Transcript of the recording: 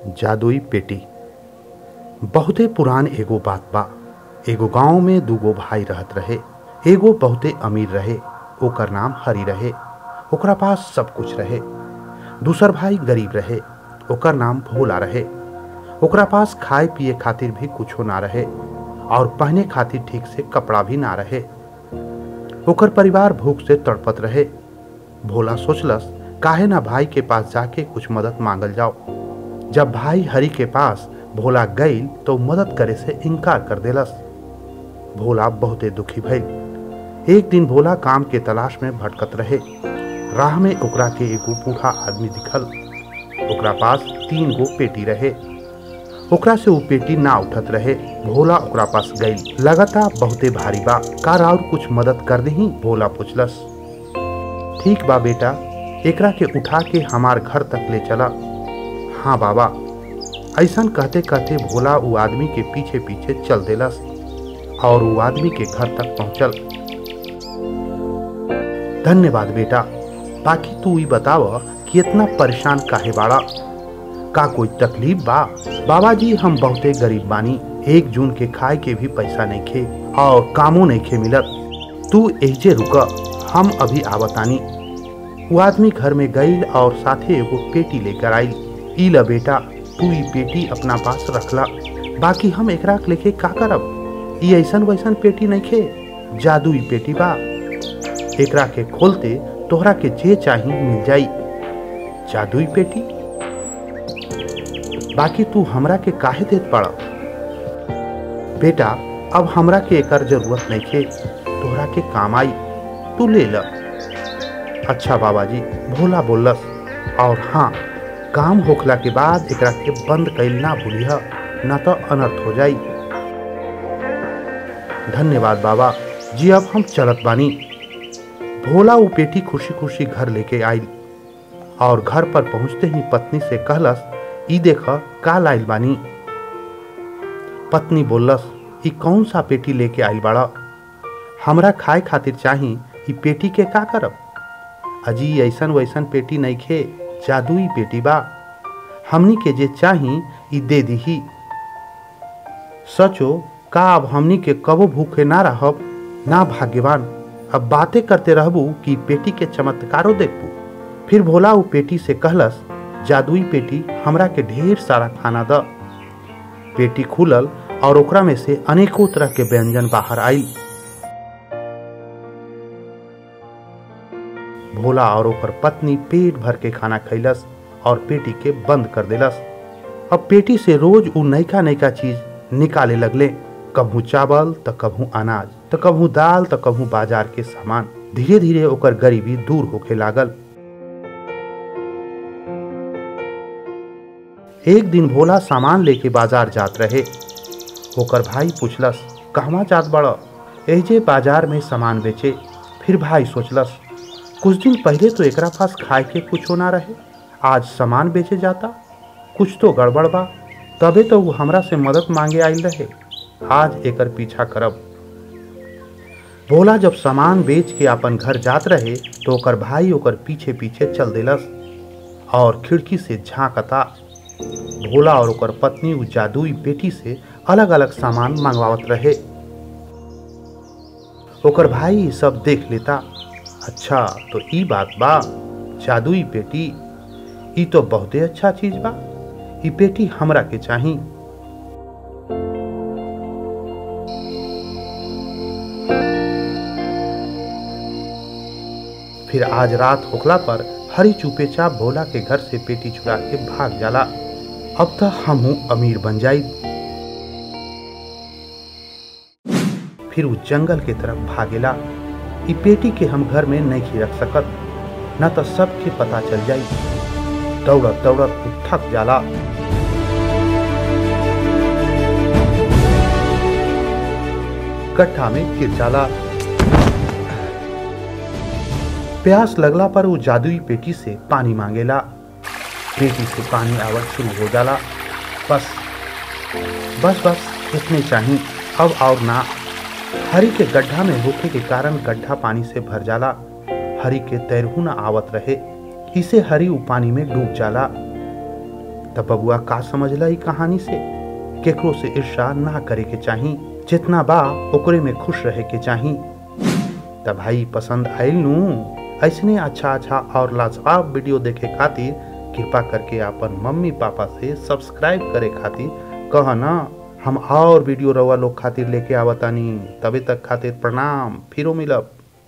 जादुई पेटी बहुते पुरान एगो बात बा एगो गांव में दूगो भाई रहत रहे एगो बहुते अमीर रहे ओकर नाम हरि रहे ओकरा पास सब कुछ रहे दूसर भाई गरीब रहे ओकर नाम भोला रहे ओकरा पास खाए पिए खातिर भी कुछो ना रहे और पहने खातिर ठीक से कपड़ा भी ना रहे ओकर परिवार भूख से तड़पत रहे भोला सोचलस काहे ना भाई के पास जाके कुछ मदद मांगल जाओ जब भाई हरि के पास भोला गईल तो मदद करे से इनकार कर देलस भोला बहुते दुखी भइल एक दिन भोला काम के तलाश में भटकत रहे राह में ओकरा के एगो बूढ़ा आदमी दिखल ओकरा पास तीन गो पेटी रहे ओकरा से वो पेटी ना उठत रहे भोला ओकरा पास गई लगता बहुते भारी बा का और कुछ मदद कर दही भोला पूछलस ठीक बा बेटा एकरा के उठा के हमार घर तक ले चला हाँ बाबा ऐसन कहते कहते भोला वो आदमी के पीछे पीछे चल देलस और वो आदमी के घर तक पहुंचल धन्यवाद बेटा बाकी तू ही बताव कि इतना परेशान काहे बाड़ा का कोई तकलीफ बा बाबा जी हम बहुते गरीब बानी एक जून के खाए के भी पैसा नहीं खे और कामो नहीं खे मिलत तू एजे रुक हम अभी आवतानी वो आदमी घर में गईल और साथे एगो पेटी लेकर आई ई ल बेटा तू ई पेटी अपना पास रखला बाकी हम एकरा के लेके का करब ई ऐसन वैसन पेटी नहीं खे जादुई पेटी बा एकरा के खोलते तोहरा के जे चाही मिल जाई जादुई पेटी बाकी तू हमरा के काहे देत पड़ा बेटा अब हमरा के एकर जरूरत नहीं खे तोहरा के काम आई तू ले ल अच्छा बाबा जी भोला बोलस और हाँ काम होखला के बाद एकरा के बंद कैल ना भूलिह ना तो अनर्थ हो जाई धन्यवाद बाबा जी अब हम चलत बानी भोला वो पेटी खुशी खुशी घर लेके आई और घर पर पहुंचते ही पत्नी से कहलस ई देख का लाइल बानी पत्नी बोलस ई कौन सा पेटी लेके आइल बाड़ा हमरा खाए खातिर चाही ई पेटी के का करब अजी ऐसन वैसन पेटी नहीं खे जादुई पेटी बा हमनी के जे चाही ई दे दीही सचो का अब हमनी के कबो भूखे ना रहब ना भाग्यवान अब बातें करते रहबू कि पेटी के चमत्कारो देखबू फिर भोला वो पेटी से कहलस जादुई पेटी हमरा के ढेर सारा खाना द पेटी खुलल और ओकरा में से अनेकों तरह के व्यंजन बाहर आई भोला और ओकर पत्नी पेट भर के खाना खैलस और पेटी के बंद कर देलस अब पेटी से रोज उ नैका नैका चीज निकाले लगले कभू चावल त कभू अनाज त कभू दाल त कभू बाजार के सामान धीरे धीरे ओकर गरीबी दूर होके लागल एक दिन भोला सामान लेके बाजार जात रहे ओकर भाई पूछलस कहवा जात बड़ एजे बाजार में सामान बेचे फिर भाई सोचलस कुछ दिन पहले तो एकरा पास खाए के कुछो ना रहे आज सामान बेचे जाता कुछ तो गड़बड़ बा तबे तो वो हमरा से मदद मांगे आइल रहे आज एकर पीछा करब भोला जब सामान बेच के अपन घर जात रहे तो ओकर भाई ओकर पीछे पीछे चल देलस और खिड़की से झांकता भोला और ओकर पत्नी उ जादुई बेटी से अलग अलग सामान मंगवावत रहे ओकर भाई ई सब देख लेता अच्छा तो ई बात बा जादुई पेटी ई तो बहुते अच्छा चीज बा ई पेटी हमरा के चाही फिर आज रात होखला पर हरी चुपे चाप भोला के घर से पेटी चुरा के भाग जाला अब तो हमहू अमीर बन जाई फिर वो जंगल के तरफ भागेला ई पेटी के हम घर में नहीं रख सकत न तो सबके पता चल जाई दौड़त दौड़त वो थक जाला गड्ढा में गिर जाला प्यास लगला पर वो जादुई पेटी से पानी मांगेला पेटी से पानी आवत शुरू हो जाला बस बस बस इतने चाहिए अब और ना हरी के गड्ढा में होखे के कारण गड्ढा पानी से भर जाला हरी के तैरहू न आवत रहे इसे हरी उ पानी में डूब जाला तब बबुआ का समझला ई कहानी से केकरो से ईर्षा ना करे के चाही जितना बा ओकरे में खुश रहे के चाही तब भाई पसंद आयल नू ऐसने अच्छा अच्छा और लाजवाब वीडियो देखे खातिर कृपा करके अपन मम्मी पापा से सब्सक्राइब करे खातिर कह ना हम और वीडियो रवा लोग खातिर लेके आवतानी तबे तक खातिर प्रणाम फिरो मिलब